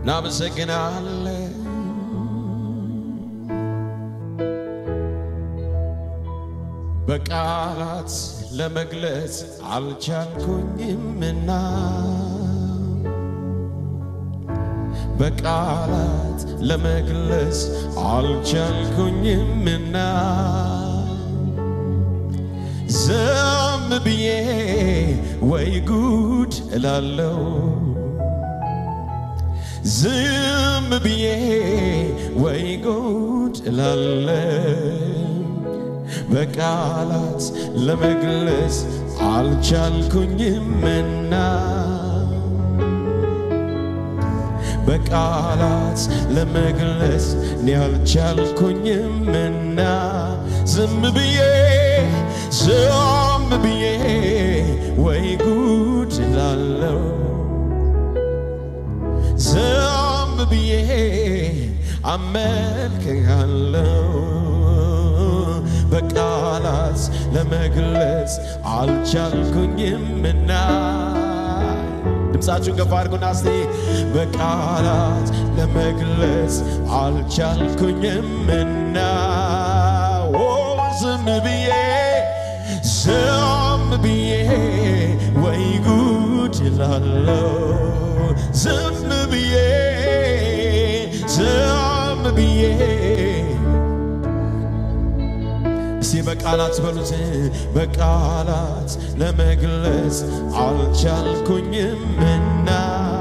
እናመሰግናለን። በቃላት ለመግለጽ አልቻልኩኝምና በቃላት ለመግለጽ አልቻልኩኝምና ዝም ብዬ ወይ ጉድ እላለው ዝም ብዬ ወይ ጉድ እላለው በቃላት ለመግለጽ አልቻልኩኝምና በቃላት ለመግለጽ እኔ አልቻልኩኝምና ዝም ብዬ ዝም ብዬ ወይ ጉድ እላለው ዝም ብዬ አመልክሃለው በቃላት ለመግለጽ አልቻልኩኝምና ድምፃችሁን ገፋ አድርጉና እስቲ በቃላት ለመግለጽ አልቻልኩኝምና ኦ ዝም ብዬ ዝም ብዬ ወይ ጉድ እላለው ዝም ብዬ ዝም ብዬ እስቲ በቃላት በሉት በቃላት ለመግለጽ አልቻልኩኝምና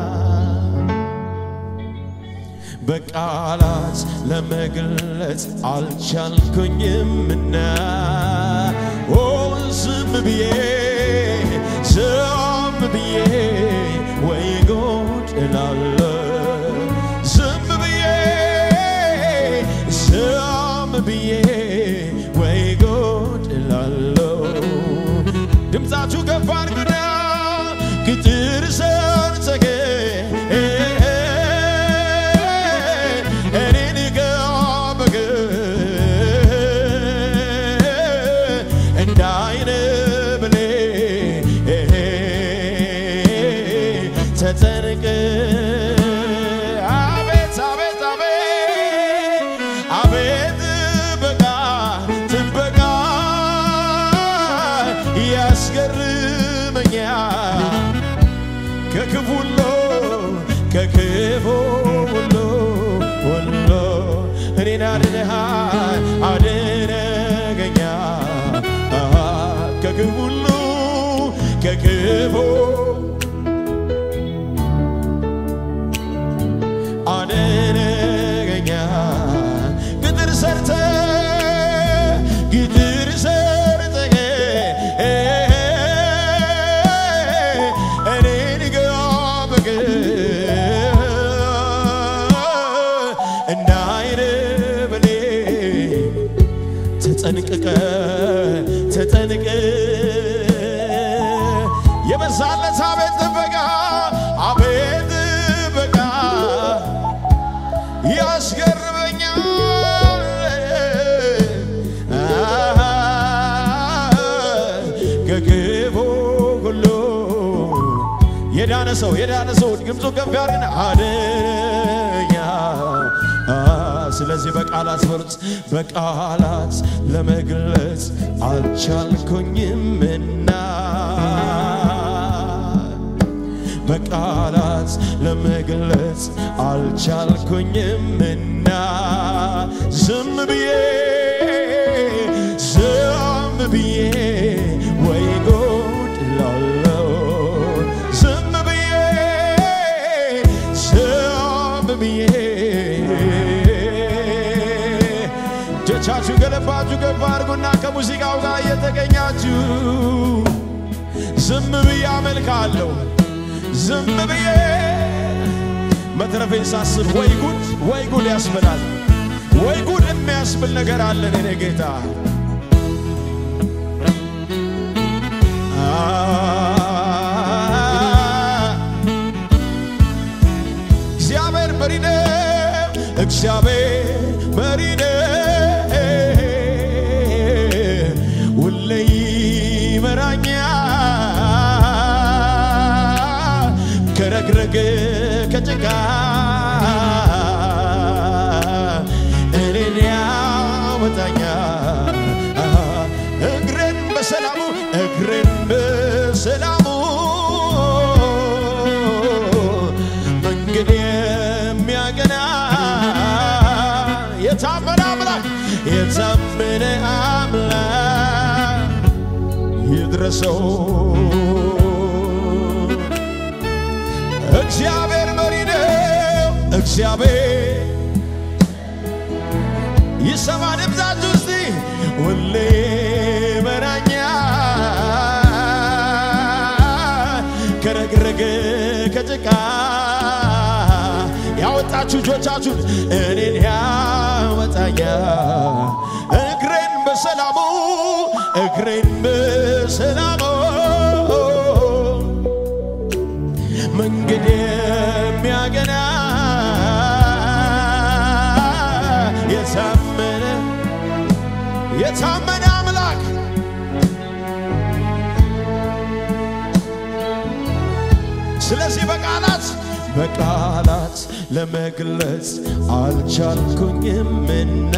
በቃላት ለመግለጽ አልቻልኩኝምና ኦ ዝም ብዬ ዝም ብዬ ወይ ጉድ እላለሁ ዝም ብዬ ዝም ብዬ ወይ ጉድ እላለሁ ድምፃችሁ ከፍ አድርጉና ቅጥር ሰርተህ እኔን ገበገ እንደ አይነ ብሌን ተጠንቅ አቤት አቤት አቤት አቤት ጥበቃ ጥበቃ ያስገርመኛል ከክፉ ሁሉ ከክፉ ሁሉ ሁሉ እኔን አድነሃል አድነገኛል አሃ ከክፉ ሁሉ ከክፉ አድነገኛል ቅጥር ሰርተ ቅጥር ሰርተ እኔን ገበገ እንደ አይነ ብሌን ተጠንቅቀ ተጠንቀ የበዛለት አቤት ጥበቃ አቤት ጥበቃ ያስገርመኛል አሃ፣ ከክፉ ሁሉ የዳነ ሰው የዳነ ሰው ድምፁ ከፍ ያድርግና አድነኛ ስለዚህ በቃላት በሉት በቃላት ለመግለጽ አልቻልኩኝምና በቃላት ለመግለጽ አልቻልኩኝምና ዝም ብዬ ዝም ብዬ ወይ ጉድ እላለሁ ዝም ብዬ ዝም ብዬ እጆቻችሁ ገለባችሁ ገባ አድርጉና ከሙዚቃው ጋር እየተገኛችሁ ዝም ብዬ አመልካለሁ ዝም ብዬ መትረፌን ሳስብ ወይ ጉድ ወይ ጉድ ያስብላል። ወይ ጉድ የሚያስብል ነገር አለን እኔ ጌታ እግዚአብሔር መሪ ነው። እግዚአብሔር መሪ ነው። ሁሌ ይመራኛል ከረግረግ ከጭቃ እኔን ያወጣኛል እግሬን በሰላሙ እግሬን በሰላሙ መንገድ የሚያገና የታመነ አምላክ የታመነ አምላክ ይድረሰው እግዚአብሔር መሪ ነው። እግዚአብሔር ይሰማ ድምፃችሁ እስቲ ሁሌ መራኛ ከረግረግ ከጭቃ ያወጣችሁ እጆቻችሁን እኔን ያወጣኛ እግሬን በሰላሙ እግሬን በሰላሙ መንገድ የሚያገና የታመነ የታመነ አምላክ ስለዚህ በቃላት በቃላት ለመግለጽ አልቻልኩኝምና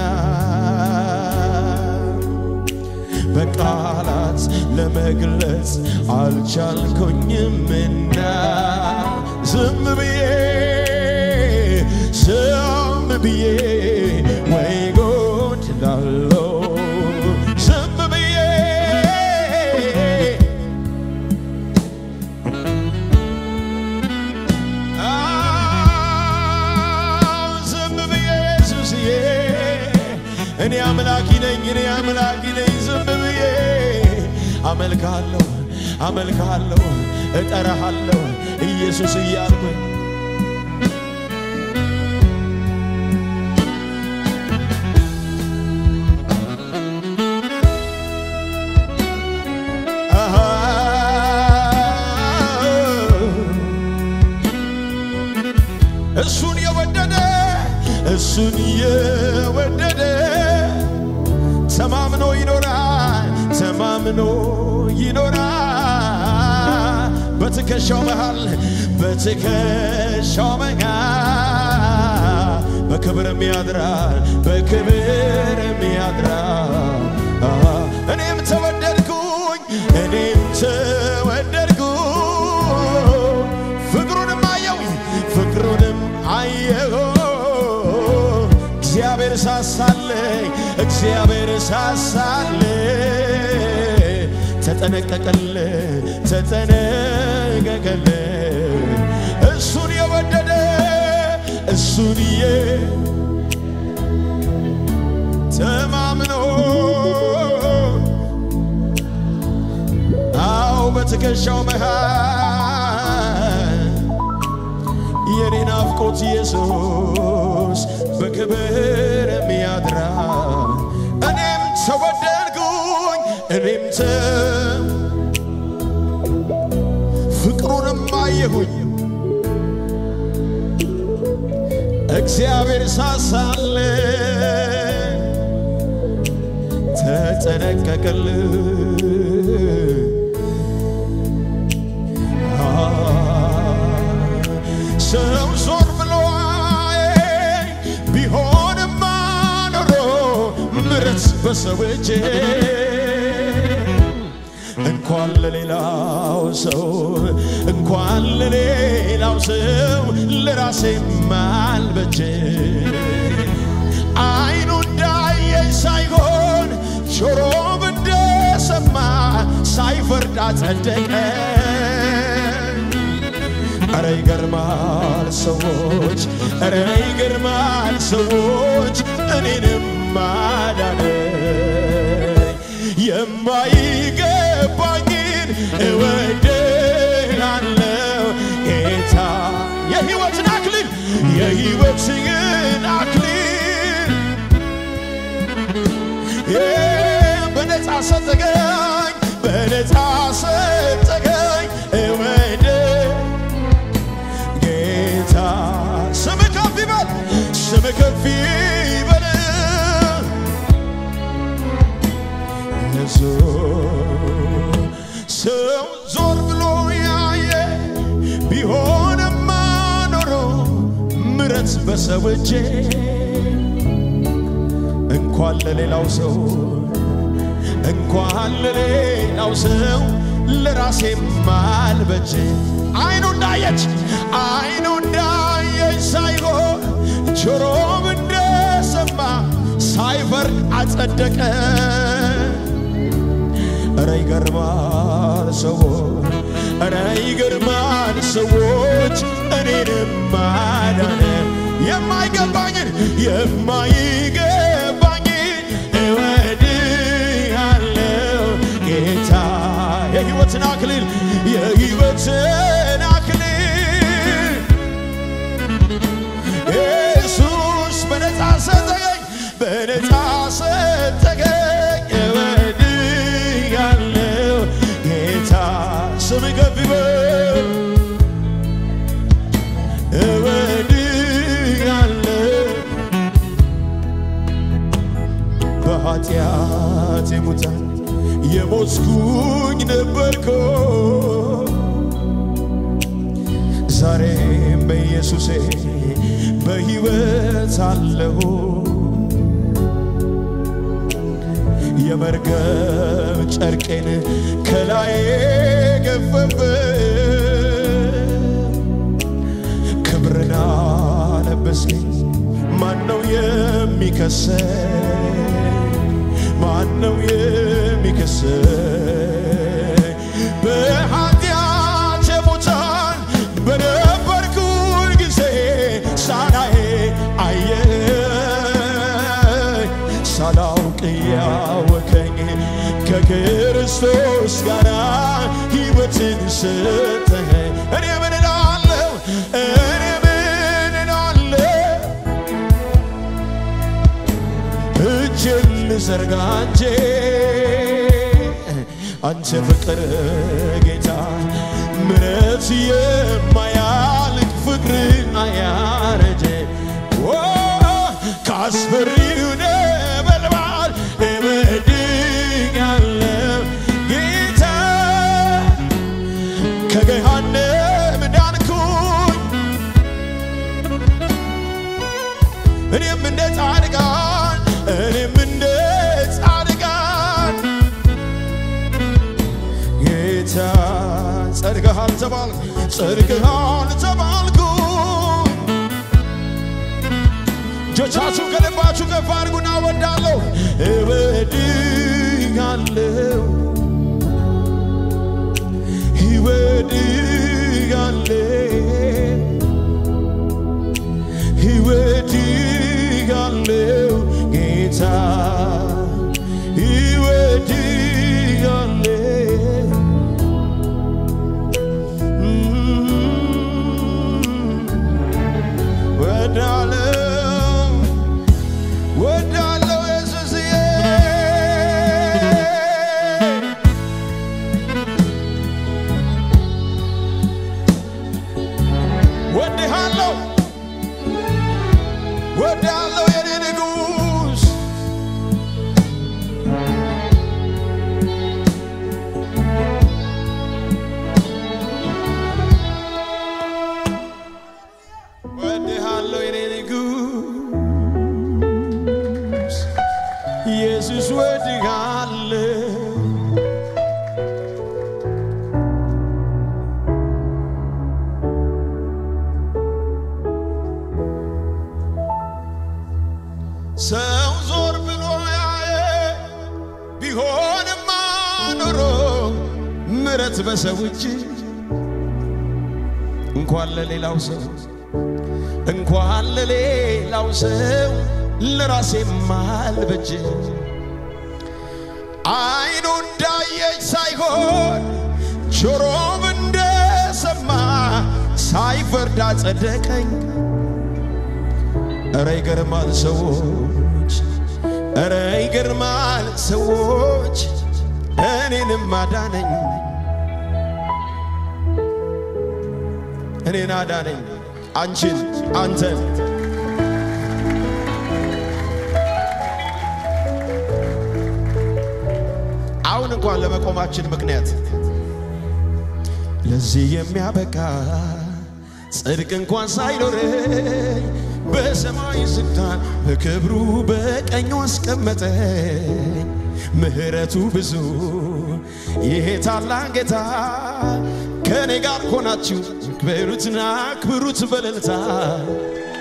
በቃላት ለመግለጽ አልቻልኩኝምና ዝም ብዬ ዝም ብዬ ወይ ጉድ ላለው ዝም ብዬ አዎ፣ ዝም ብዬ ኢየሱስዬ እኔ አምላኪ ነኝ እኔ አምላኪ ነኝ ዝም ብዬ አመልክሃለሁ አመልክሃለሁ እጠራሃለሁ ኢየሱስ እያልኩኝ አሃ እሱን የወደደ እሱን የወደደ ተማምኖ ይኖራል ተማምኖ ይኖራል በትከሻው መሃል በትከሻው መሃል በክብርም ያድራል በክብርም ያድራል አሃ፣ እኔም ተወደድኩኝ እኔም ተወደድኩ ፍቅሩንም አየው ፍቅሩንም አየሁ እግዚአብሔር ሳሳለኝ እግዚአብሔር ሳሳለኝ ተጠነቀቀል ተጠነቀቀል እሱን የወደደ እሱን የ ተማምኖ አው በትከሻው መሃል የኔ ናፍቆት ኢየሱስ በክብር የሚያድራ እኔም ተወደድኩኝ እኔም ተ ፍቅሩንም አየሁኝ እግዚአብሔር ሳሳለ ተጠነቀቅል ሰው ዞር ብሎ አየኝ ቢሆንማ ኖሮ ምረት በሰው እጅ እንኳን ለሌላው ሰው እንኳን ለሌላው ሰው ለራሴ ማልበጀ አይኑ እንዳየኝ ሳይሆን ጆሮ እንደሰማ ሳይፈርድ አጸደቀ። እረ ይገርማል ሰዎች፣ እረ ይገርማል ሰዎች እኔንም ማዳነ የማይገባኝን እወድሃለሁ ጌታ የሕይወትን አክሊል የሕይወትን አክሊል በነፃ ሰጠገኝ በነፃ ሰጠገኝ እወድ ጌታ ስም ከፍ ይበል ስም ከፍ ይበል ሰው ዞር ብሎ ያየ ቢሆንማ ኖሮ ምረት በሰው እጄ እንኳን ለሌላው ሰው እንኳን ለሌላው ሰው ለራሴም አልበጀ አይኑ እንዳየች አይኑ እንዳየች ሳይሆን ጆሮም እንደሰማ ሳይፈርድ አጸደቀ። እረ ይገርማል ሰዎች፣ እረ ይገርማል ሰዎች እኔንም ማዳነ የማይገባኝን የማይገባኝን እወድሃለሁ ጌታ የሕይወትን አክሊል የሕይወትን አክሊል ኢየሱስ በነፃ ሰጠኝ በነፃ ሰጠኝ እወድሃለሁ ጌታ ስም ከፍ ይበል እወድሃለሁ በኃጢአት የሙታን የሞትኩኝ ነበርኩ ዛሬም በኢየሱሴ በሕይወት አለሁ የመርገም ጨርቄን ከላይ ገፈፈ ክብርና ለበስኝ ማነው የሚከሰኝ ማነው የሚከሰኝ በኃጢአት የሙታን በነበርኩኝ ጊዜ ሳላዬ አየኝ ሳላውቅ ያወከኝ ከክርስቶስ ጋር ሕይወትን ሰጠኝ እኔ ምን እላለሁ እኔ ምን እላለሁ እጅን ልዘርጋ እንጂ አንተ ፍቅር ጌታ ምረት የማያልቅ ፍቅር አያረጀ ኦ ካስፈሪው ነበልባል እበድኛለሁ ጌታ ከገሃነም ዳንኩኝ እኔም እንደ ጻድቃን እኔም እንደ ጻድቃን ጌታ ጸድቀሃል ተባልኩ ጸድቀሃል ተባልኩ እጆቻችሁ ከልባችሁ ከፍ አድርጉና እወዳለሁ እወድሃለሁ እወድሃለሁ እወድሃለሁ ጌታ እወድሃለሁ ወዳለው ወዳለው ኢየሱስዬ ወድሃለው ወዳለው የኔ ንጉሥ ወድሃለው የኔ ንጉሥ ኢየሱስ ወድሃለው ሰው ዞር ብሎ ያየ ቢሆንማ ኖሮ ምረት በሰው እጅ እንኳን ለሌላው ሰው እንኳን ለሌላው ሰው ለራሴም አልበጅ አይኑ እንዳየች ሳይሆን ጆሮም እንደሰማ ሳይፈርድ አጸደቀኝ። እረ ይገርማል ሰዎች፣ እረ ይገርማል ሰዎች፣ እኔንም አዳነኝ፣ እኔን አዳነኝ፣ አንቺን፣ አንተን አሁን እንኳን ለመቆማችን ምክንያት ለዚህ የሚያበቃ ጽድቅ እንኳን ሳይኖረኝ በሰማይ ስልጣን በክብሩ በቀኙ አስቀመጠኝ። ምሕረቱ ብዙ ይሄ ታላቅ ጌታ ከእኔ ጋር ሆናችሁ ክበሩትና አክብሩት በእልልታ